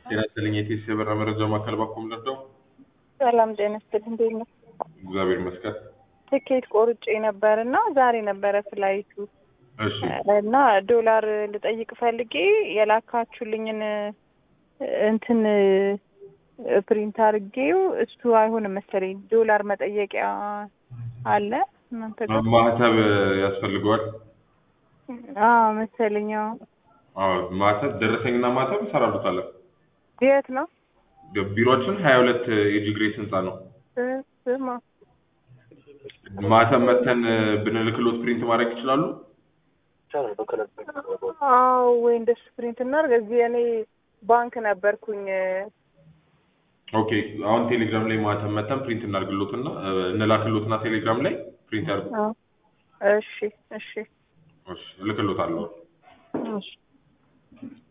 ጤና ይስጥልኝ የኢቲኤስ የበረራ መረጃ ማዕከል ባኮም ለርዳው። ሰላም ጤና ይስጥልኝ። እንዴት ነው? እግዚአብሔር ይመስገን። ትኬት ቆርጬ ነበር እና ዛሬ ነበረ ፍላይቱ እሺ እና ዶላር ልጠይቅ ፈልጌ የላካችሁልኝን እንትን ፕሪንት አድርጌው እሱ አይሆንም መሰለኝ። ዶላር መጠየቂያ አለ እናንተ ጋር? ማህተብ ያስፈልገዋል። አዎ መሰለኝ። አዎ። አዎ ማህተብ ደረሰኝና ማህተብ እንሰራሉታለን። የት ነው? ቢሮችን ሀያ ሁለት የጂ ግሬስ ህንፃ ነው። ስ- ስማ ማህተብ መተን ብንልክሎት ፕሪንት ማድረግ ይችላሉ። አዎ ወይ እንደሱ ፕሪንት እናድርግ። እዚህ እኔ ባንክ ነበርኩኝ። ኦኬ አሁን ቴሌግራም ላይ ማህተብ መተን ፕሪንት እናድርግሎትና እንላክሎትና ቴሌግራም ላይ ፕሪንት ያድርጉ። አዎ። እሺ እሺ እሺ እልክሎታለሁ። እሺ